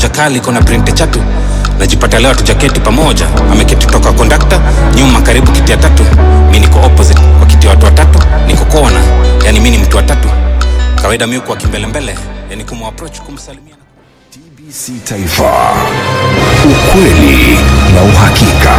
moja kali iko na printe chatu najipata leo tujaketi pamoja ameketi toka kondakta nyuma karibu kiti ya tatu mi niko opposite kwa kiti ya watu watatu niko kona yani mi ni mtu wa tatu kawaida mi kwa kimbelembele yani kumapproach kumsalimia TBC Taifa, ukweli na uhakika.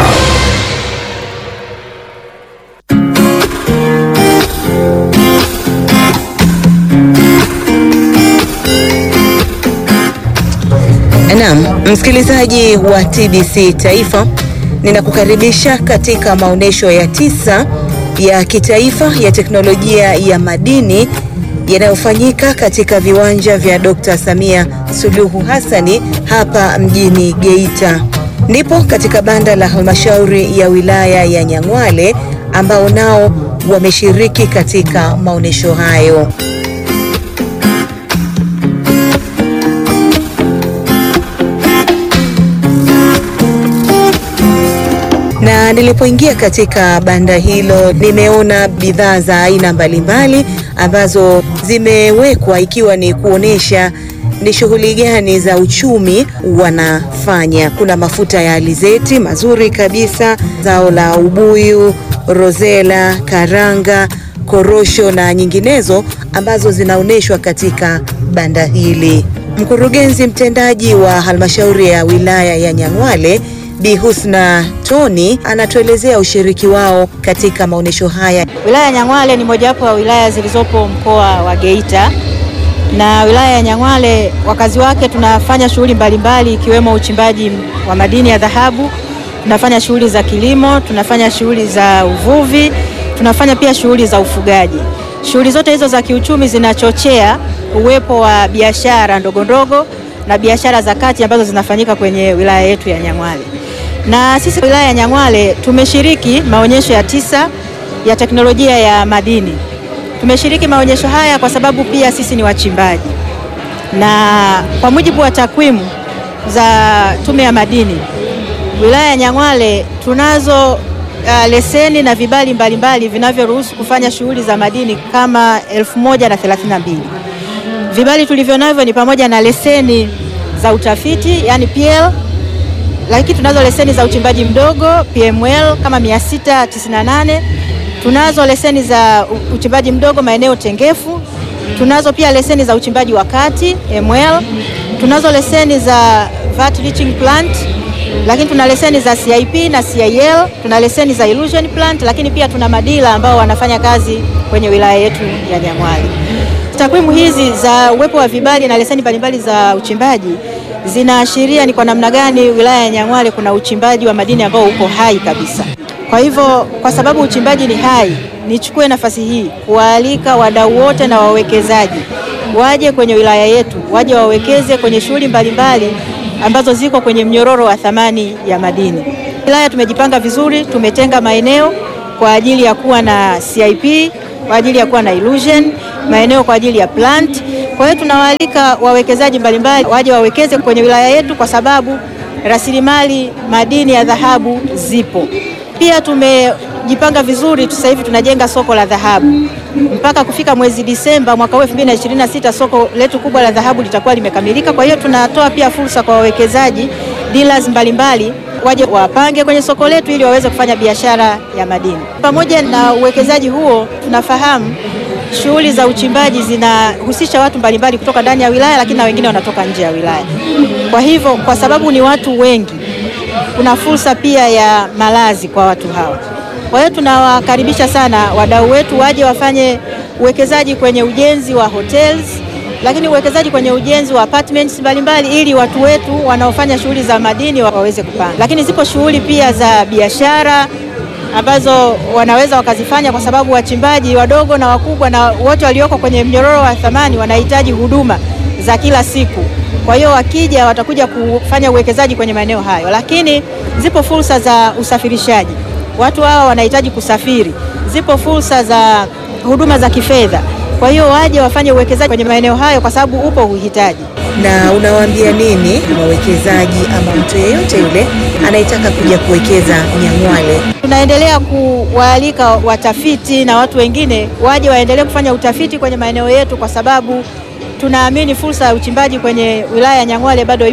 Naam, msikilizaji wa TBC Taifa, ninakukaribisha katika maonyesho ya tisa ya kitaifa ya teknolojia ya madini yanayofanyika katika viwanja vya Dr. Samia Suluhu Hassani hapa mjini Geita. Ndipo katika banda la halmashauri ya wilaya ya Nyang'hwale ambao nao wameshiriki katika maonyesho hayo. na nilipoingia katika banda hilo nimeona bidhaa za aina mbalimbali ambazo zimewekwa ikiwa ni kuonesha ni shughuli gani za uchumi wanafanya. Kuna mafuta ya alizeti mazuri kabisa, zao la ubuyu, rozela, karanga, korosho na nyinginezo ambazo zinaonyeshwa katika banda hili. Mkurugenzi mtendaji wa halmashauri ya wilaya ya Nyang'hwale Bi Husna Toni anatuelezea ushiriki wao katika maonyesho haya. Wilaya ya Nyang'hwale ni mojawapo wa wilaya zilizopo mkoa wa Geita, na wilaya ya Nyang'hwale wakazi wake tunafanya shughuli mbalimbali ikiwemo uchimbaji wa madini ya dhahabu, tunafanya shughuli za kilimo, tunafanya shughuli za uvuvi, tunafanya pia shughuli za ufugaji. Shughuli zote hizo za kiuchumi zinachochea uwepo wa biashara ndogo ndogo na biashara za kati ambazo zinafanyika kwenye wilaya yetu ya Nyang'hwale. Na sisi wilaya ya Nyang'hwale tumeshiriki maonyesho ya tisa ya teknolojia ya madini. Tumeshiriki maonyesho haya kwa sababu pia sisi ni wachimbaji, na kwa mujibu wa takwimu za Tume ya Madini, wilaya ya Nyang'hwale tunazo uh, leseni na vibali mbalimbali vinavyoruhusu kufanya shughuli za madini kama elfu moja na thelathini na mbili. Vibali tulivyo navyo ni pamoja na leseni za utafiti yani PL, lakini tunazo leseni za uchimbaji mdogo PML kama 698. Tunazo leseni za uchimbaji mdogo maeneo tengefu. Tunazo pia leseni za uchimbaji wa kati ML. Tunazo leseni za vat leaching plant, lakini tuna leseni za CIP na CIL. Tuna leseni za illusion plant, lakini pia tuna madila ambao wanafanya kazi kwenye wilaya yetu ya Nyang'hwale. Takwimu hizi za uwepo wa vibali na leseni mbalimbali za uchimbaji zinaashiria ni kwa namna gani wilaya ya Nyang'hwale kuna uchimbaji wa madini ambao uko hai kabisa. Kwa hivyo, kwa sababu uchimbaji ni hai, nichukue nafasi hii kuwaalika wadau wote na wawekezaji waje kwenye wilaya yetu, waje wawekeze kwenye shughuli mbalimbali ambazo ziko kwenye mnyororo wa thamani ya madini. Wilaya tumejipanga vizuri, tumetenga maeneo kwa ajili ya kuwa na CIP, kwa ajili ya kuwa na illusion, maeneo kwa ajili ya plant. Kwa hiyo tunawaalika wawekezaji mbalimbali waje wawekeze kwenye wilaya yetu kwa sababu rasilimali madini ya dhahabu zipo. Pia tumejipanga vizuri, sasa hivi tunajenga soko la dhahabu. Mpaka kufika mwezi Disemba mwaka huu 2026 soko letu kubwa la dhahabu litakuwa limekamilika. Kwa hiyo tunatoa pia fursa kwa wawekezaji dealers mbalimbali waje wapange kwenye soko letu ili waweze kufanya biashara ya madini. Pamoja na uwekezaji huo, tunafahamu shughuli za uchimbaji zinahusisha watu mbalimbali kutoka ndani ya wilaya, lakini na wengine wanatoka nje ya wilaya. Kwa hivyo, kwa sababu ni watu wengi, kuna fursa pia ya malazi kwa watu hawa. Kwa hiyo tunawakaribisha sana wadau wetu waje wafanye uwekezaji kwenye ujenzi wa hotels, lakini uwekezaji kwenye ujenzi wa apartments mbalimbali ili watu wetu wanaofanya shughuli za madini waweze kupanga. Lakini zipo shughuli pia za biashara ambazo wanaweza wakazifanya kwa sababu wachimbaji wadogo na wakubwa na wote walioko kwenye mnyororo wa thamani wanahitaji huduma za kila siku. Kwa hiyo wakija watakuja kufanya uwekezaji kwenye maeneo hayo, lakini zipo fursa za usafirishaji. Watu hawa wanahitaji kusafiri. Zipo fursa za huduma za kifedha. Kwa hiyo waje wafanye uwekezaji kwenye maeneo hayo kwa sababu upo uhitaji. Na unawaambia nini wawekezaji ama mtu yeyote yule anayetaka kuja kuwekeza Nyang'hwale? Tunaendelea kuwaalika watafiti na watu wengine waje waendelee kufanya utafiti kwenye maeneo yetu, kwa sababu tunaamini fursa ya uchimbaji kwenye wilaya ya Nyang'hwale bado ipo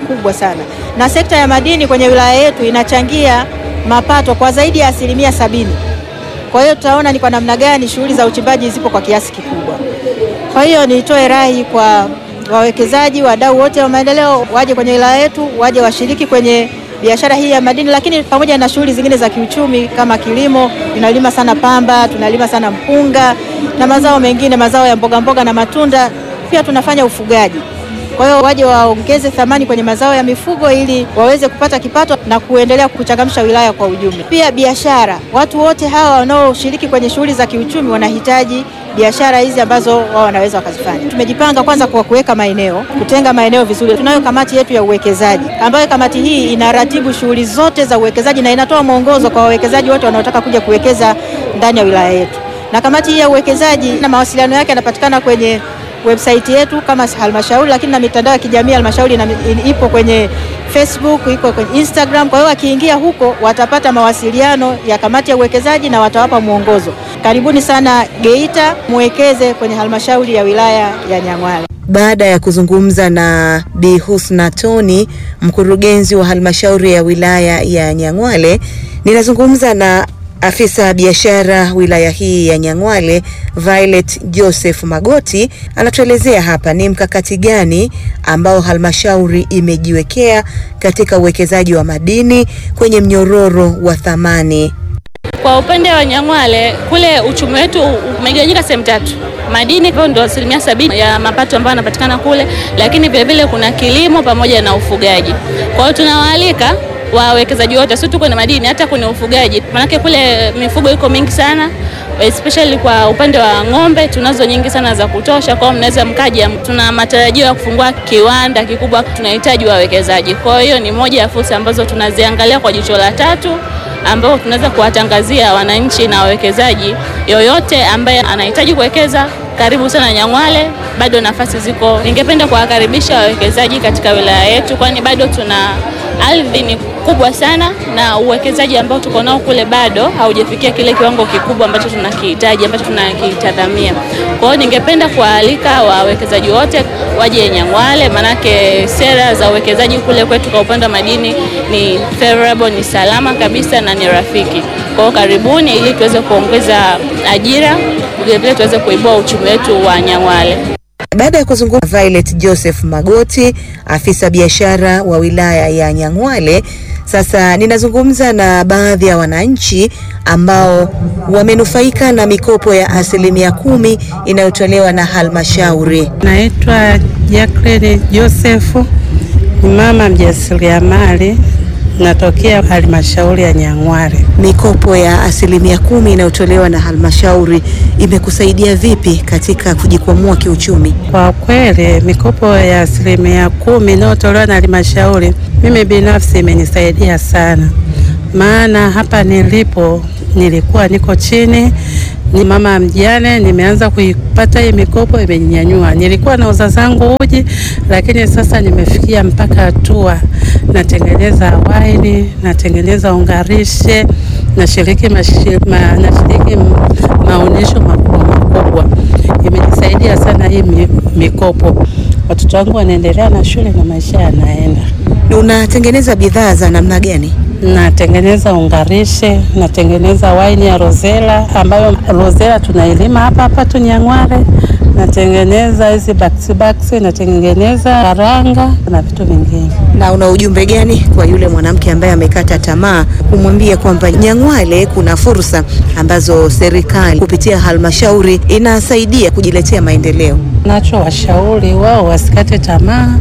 kubwa sana, na sekta ya madini kwenye wilaya yetu inachangia mapato kwa zaidi ya asilimia sabini. Kwa hiyo tutaona ni kwa namna gani shughuli za uchimbaji zipo kwa kiasi kikubwa. Kwa hiyo nitoe rai kwa wawekezaji, wadau wote wa maendeleo waje kwenye wilaya yetu, waje washiriki kwenye biashara hii ya madini, lakini pamoja na shughuli zingine za kiuchumi kama kilimo. Tunalima sana pamba, tunalima sana mpunga na mazao mengine, mazao ya mboga mboga na matunda. Pia tunafanya ufugaji. Kwa hiyo waje waongeze thamani kwenye mazao ya mifugo ili waweze kupata kipato na kuendelea kuchangamsha wilaya kwa ujumla. Pia biashara, watu wote hawa wanaoshiriki kwenye shughuli za kiuchumi wanahitaji biashara hizi ambazo wao wanaweza wakazifanya. Tumejipanga kwanza kwa kuweka maeneo, kutenga maeneo vizuri. Tunayo kamati yetu ya uwekezaji ambayo kamati hii inaratibu shughuli zote za uwekezaji na inatoa mwongozo kwa wawekezaji wote wanaotaka kuja kuwekeza ndani ya wilaya yetu. Na kamati hii ya uwekezaji na mawasiliano yake yanapatikana kwenye website yetu kama halmashauri, lakini na mitandao ya kijamii halmashauri ipo kwenye Facebook, iko kwenye Instagram. Kwa hiyo wakiingia huko watapata mawasiliano ya kamati ya uwekezaji na watawapa mwongozo. Karibuni sana Geita, muwekeze kwenye halmashauri ya wilaya ya Nyang'hwale. Baada ya kuzungumza na Bi Husna Toni, mkurugenzi wa halmashauri ya wilaya ya Nyang'hwale, ninazungumza na afisa biashara wilaya hii ya Nyang'hwale Violet Joseph Magoti anatuelezea hapa ni mkakati gani ambao halmashauri imejiwekea katika uwekezaji wa madini kwenye mnyororo wa thamani. Kwa upande wa Nyang'hwale kule uchumi wetu umegawanyika sehemu tatu. Madini hivyo ndio asilimia sabini ya mapato ambayo yanapatikana kule, lakini vilevile kuna kilimo pamoja na ufugaji. Kwa hiyo tunawaalika wawekezaji wote, sio tu kwenye madini, hata kwenye ufugaji, maanake kule mifugo iko mingi sana especially kwa upande wa ng'ombe tunazo nyingi sana za kutosha. Kwa hiyo mnaweza mkaja, tuna matarajio ya kufungua kiwanda kikubwa, tunahitaji wawekezaji. Kwa hiyo ni moja ya fursa ambazo tunaziangalia kwa jicho la tatu ambao tunaweza kuwatangazia wananchi na wawekezaji yoyote ambaye anahitaji kuwekeza. Karibu sana Nyang'hwale, bado nafasi ziko. Ningependa kuwakaribisha wawekezaji katika wilaya yetu, kwani bado tuna ardhi ni kubwa sana na uwekezaji ambao tuko nao kule bado haujafikia kile kiwango kikubwa ambacho tunakihitaji ambacho tunakitazamia. Kwa hiyo ningependa kuwaalika wawekezaji wote waje Nyang'hwale, manake sera za uwekezaji kule kwetu kwa upande wa madini ni favorable, ni salama kabisa na ni rafiki. Kwa hiyo karibuni, ili tuweze kuongeza ajira, vilevile tuweze kuibua uchumi wetu wa Nyang'hwale. Baada ya kuzungumza Violet Joseph Magoti, afisa biashara wa wilaya ya Nyang'hwale, sasa ninazungumza na baadhi ya wananchi ambao wamenufaika na mikopo ya asilimia kumi inayotolewa na halmashauri. Naitwa Jacqueline Joseph, ni mama mjasiriamali, natokea halmashauri ya Nyang'hwale. Mikopo ya asilimia kumi inayotolewa na halmashauri imekusaidia vipi katika kujikwamua kiuchumi? Kwa kweli mikopo ya asilimia kumi inayotolewa na halmashauri mimi binafsi imenisaidia sana, maana hapa nilipo nilikuwa niko chini, ni mama mjane, nimeanza kuipata hii mikopo, imenyanyua. Nilikuwa nauza zangu uji, lakini sasa nimefikia mpaka hatua natengeneza waini, natengeneza ungarishe, nashiriki mashi- ma, nashiriki maonyesho makubwa makubwa. Imenisaidia sana hii mi- mikopo. Watoto wangu wanaendelea na shule na maisha yanaenda. Unatengeneza bidhaa za namna gani? Natengeneza ungarishe, natengeneza waini ya rozela ambayo rozela tunailima hapa hapa tu Nyang'hwale. Natengeneza hizi baksi baksi, natengeneza karanga na vitu vingine. Na una ujumbe gani kwa yule mwanamke ambaye amekata tamaa, kumwambia kwamba Nyang'hwale kuna fursa ambazo serikali kupitia halmashauri inasaidia kujiletea maendeleo? Nacho washauri wao wasikate tamaa,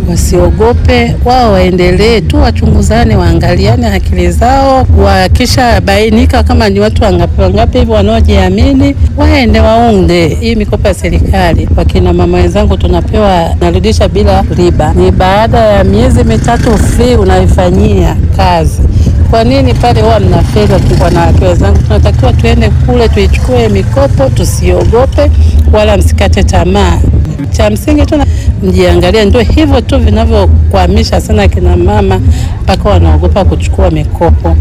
wasiogope, wao waendelee tu, wachunguzane, waangaliane akili zao, wakisha bainika kama ni watu wangapi wangapi hivi wanaojiamini, waende waunde hii mikopo ya serikali. Wakina mama wenzangu tunapewa, narudisha bila riba, ni baada ya miezi mitatu free unaifanyia kazi. Kwa nini pale huwa mnafeli? Wanawake wenzangu, tunatakiwa tuende kule tuichukue mikopo, tusiogope wala msikate tamaa. Cha msingi tu mjiangalie, ndio hivyo tu vinavyokwamisha sana kina mama mpaka wanaogopa kuchukua mikopo.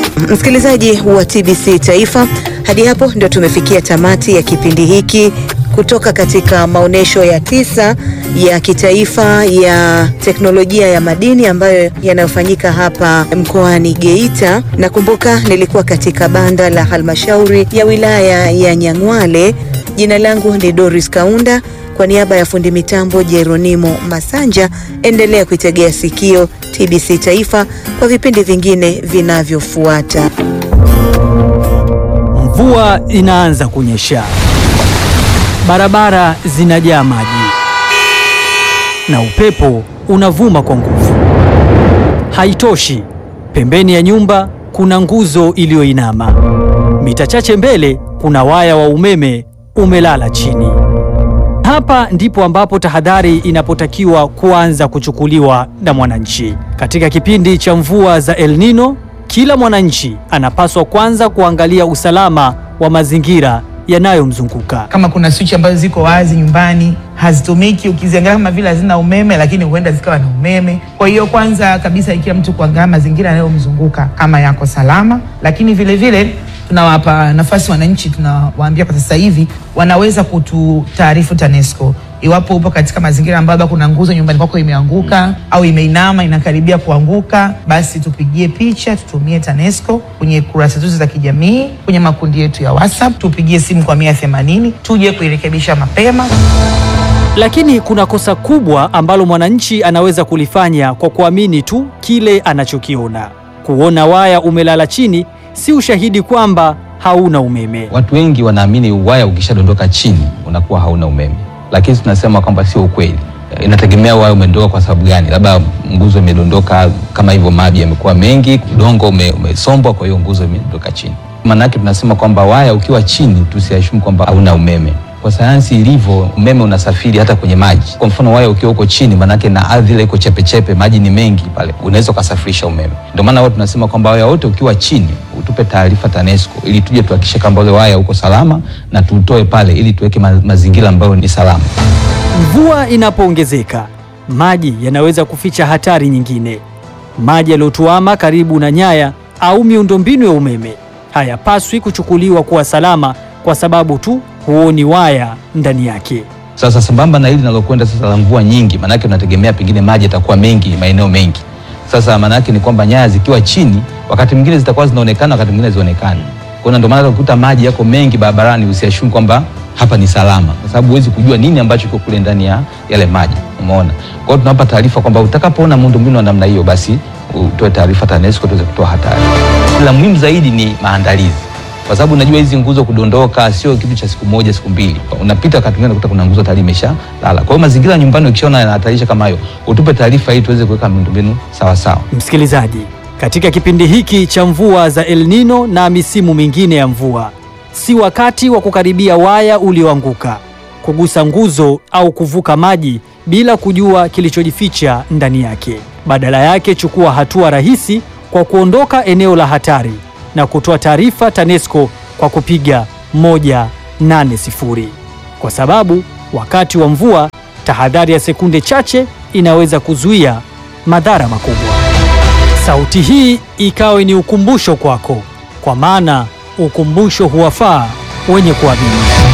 Msikilizaji wa TBC Taifa, hadi hapo ndio tumefikia tamati ya kipindi hiki kutoka katika maonyesho ya tisa ya kitaifa ya teknolojia ya madini ambayo yanayofanyika hapa mkoani Geita. Nakumbuka nilikuwa katika banda la halmashauri ya wilaya ya Nyang'hwale. Jina langu ni Doris Kaunda. Kwa niaba ya fundi mitambo Jeronimo Masanja, endelea kuitegea sikio TBC Taifa kwa vipindi vingine vinavyofuata. Mvua inaanza kunyesha, barabara zinajaa maji na upepo unavuma kwa nguvu. Haitoshi, pembeni ya nyumba kuna nguzo iliyoinama. Mita chache mbele kuna waya wa umeme umelala chini. Hapa ndipo ambapo tahadhari inapotakiwa kuanza kuchukuliwa na mwananchi. Katika kipindi cha mvua za El Nino, kila mwananchi anapaswa kwanza kuangalia usalama wa mazingira yanayomzunguka. kama kuna switch ambazo ziko wazi nyumbani hazitumiki, ukiziangalia kama vile hazina umeme, lakini huenda zikawa na umeme. Kwa hiyo kwanza kabisa, ikiwa mtu kuangalia mazingira yanayomzunguka kama yako salama, lakini vile vile tunawapa nafasi wananchi, tunawaambia kwa sasa hivi wanaweza kututaarifu TANESCO iwapo upo katika mazingira ambayo labda kuna nguzo nyumbani kwako imeanguka au imeinama inakaribia kuanguka, basi tupigie picha, tutumie TANESCO kwenye kurasa zetu za kijamii, kwenye makundi yetu ya WhatsApp, tupigie simu kwa mia themanini tuje kuirekebisha mapema. Lakini kuna kosa kubwa ambalo mwananchi anaweza kulifanya kwa kuamini tu kile anachokiona. Kuona waya umelala chini si ushahidi kwamba hauna umeme. Watu wengi wanaamini waya ukishadondoka chini unakuwa hauna umeme, lakini tunasema kwamba sio ukweli. Inategemea waya umedondoka kwa sababu gani. Labda nguzo imedondoka kama hivyo, maji yamekuwa mengi, udongo ume, umesombwa, kwa hiyo nguzo imedondoka chini. Maana yake tunasema kwamba waya ukiwa chini tusiashumu kwamba hauna umeme. Kwa sayansi ilivyo, umeme unasafiri hata kwenye maji. Kwa mfano waya ukiwa uko chini, maanake na ardhi ile iko chepechepe, maji ni mengi pale, unaweza ukasafirisha umeme. Ndio maana wao tunasema kwamba waya wote ukiwa chini utupe taarifa TANESCO ili tuje tuhakikishe kwamba ule waya uko salama na tuutoe pale ili tuweke ma mazingira ambayo ni salama. Mvua inapoongezeka, maji yanaweza kuficha hatari nyingine. Maji yaliyotuama karibu na nyaya au miundombinu ya umeme hayapaswi kuchukuliwa kuwa salama kwa sababu tu huoni waya ndani yake. Sasa sambamba na hili linalokwenda sasa la mvua nyingi, maanake unategemea pengine maji yatakuwa mengi maeneo mengi. Sasa maanake ni kwamba nyaya zikiwa chini, wakati mwingine zitakuwa zinaonekana, wakati mwingine zionekani. Kwa hiyo ndio maana ukuta maji yako mengi barabarani, usiashumu kwamba hapa ni salama, kwa sababu huwezi kujua nini ambacho kiko kule ndani ya yale maji. Umeona? Kwa hiyo tunawapa taarifa kwamba utakapoona miundombinu ya namna hiyo, basi utoe taarifa TANESCO tuweze kutoa hatari. La muhimu zaidi ni maandalizi kwa sababu unajua hizi nguzo kudondoka sio kitu cha siku moja siku mbili. Unapita wakati mwingine unakuta kuna nguzo tayari imesha lala. Kwa hiyo mazingira ya nyumbani ukishaona yanahatarisha kama hayo, utupe taarifa ili tuweze kuweka miundombinu sawa sawa. Msikilizaji, katika kipindi hiki cha mvua za El Nino na misimu mingine ya mvua, si wakati wa kukaribia waya ulioanguka, kugusa nguzo au kuvuka maji bila kujua kilichojificha ndani yake. Badala yake, chukua hatua rahisi kwa kuondoka eneo la hatari na kutoa taarifa TANESCO kwa kupiga 180 kwa sababu wakati wa mvua tahadhari ya sekunde chache inaweza kuzuia madhara makubwa. Sauti hii ikawe ni ukumbusho kwako, kwa maana ukumbusho huwafaa wenye kuamini.